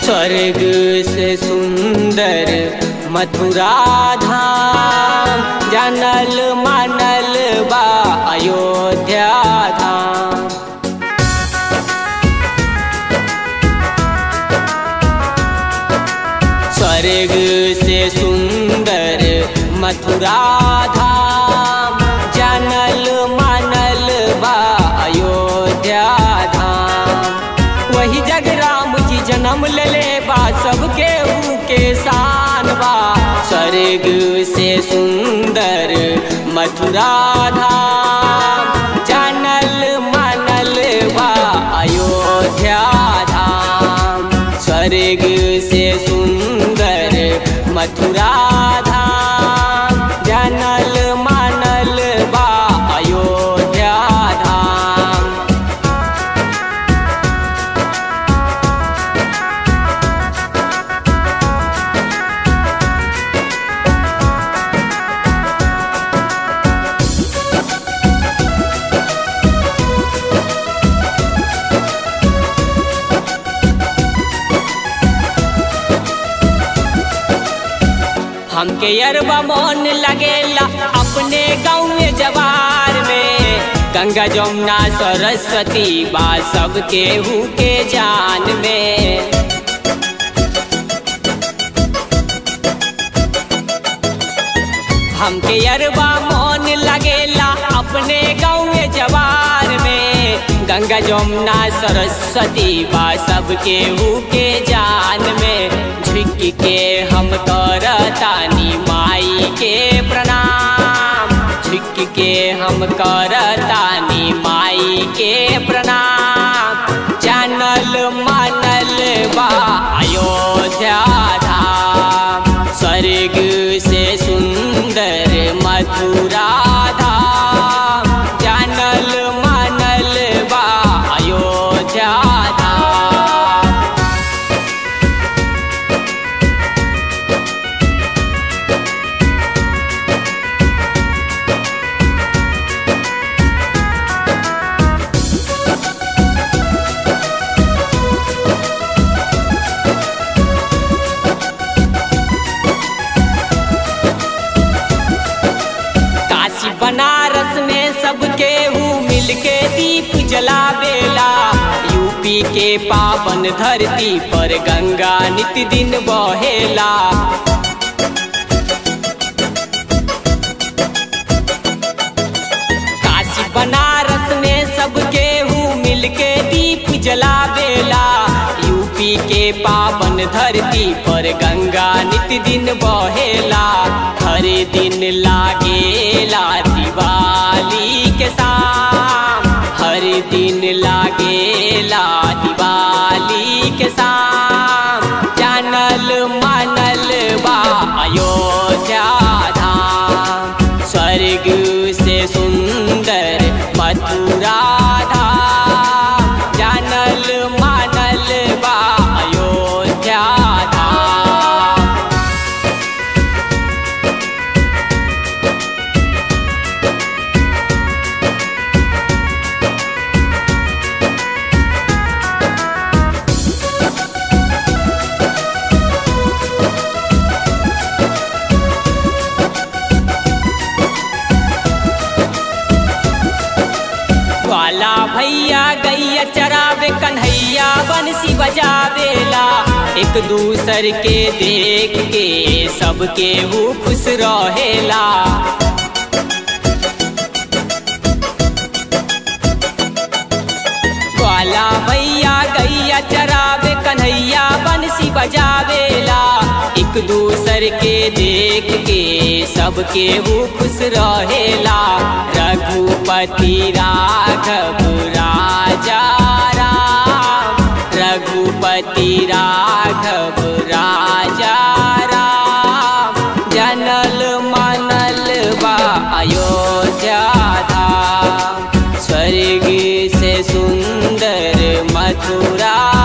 स्वर्ग से सुंदर मथुरा धाम जानल मानल बा अयोध्या धाम स्वर्ग से सुंदर मथुरा धाम जानल मानल बा अयोध्या धाम वही जग राम जी जन्म लेले बा सबके के शान बा स्वर्ग से सुंदर मथुरा धाम जानल मानल बा अयोध्या धाम स्वर्ग से सुंदर मथुरा धाम जानल मानल बा अयोध्या धाम हमके अरबा मन लगेला अपने गाँव में जवार में गंगा जमुना सरस्वती बा सबके हु के जान में हमके अरबा मन लगेला अपने गाँव में जवार में गंगा जमुना सरस्वती बा सबके हु के जान में झुक के हम करतानी माई के प्रणाम झुक के हम करतानी माई के प्रणाम जानल मानल बा अयोध्या धाम स्वर्ग से सुंदर मथुरा धाम जानल मानल बा अयोध्या धाम काशी बनारस में सबके हूँ मिलके दीप जलावेला यूपी के पावन धरती पर गंगा नित दिन बहेला काशी बनारस में सबके हूँ मिलके दीप जलावेला यूपी के पावन धरती पर गंगा नित दिन बहेला हर दिन लागेला दिवाली के शाम हर दिन लागेला दिवाली के शाम जानल मानल बा अयोध्या धाम स्वर्ग से सुंदर मथुरा धाम जानल मानल बा अयोध्या धाम ग्वाला भैया गैया चरावे कन्हैया बंसी बजावेला एक दूसर के देख के सबके हु खुश रहेला ग्वाला भैया गैया चरावे कन्हैया बंसी बजावेला एक दूसर के देख के सबके हु खुश रहेला रघुपति राघव राजा राम रघुपति राघव राजा राम जनल मनल बा अयोध्या धाम स्वर्ग से सुंदर मथुरा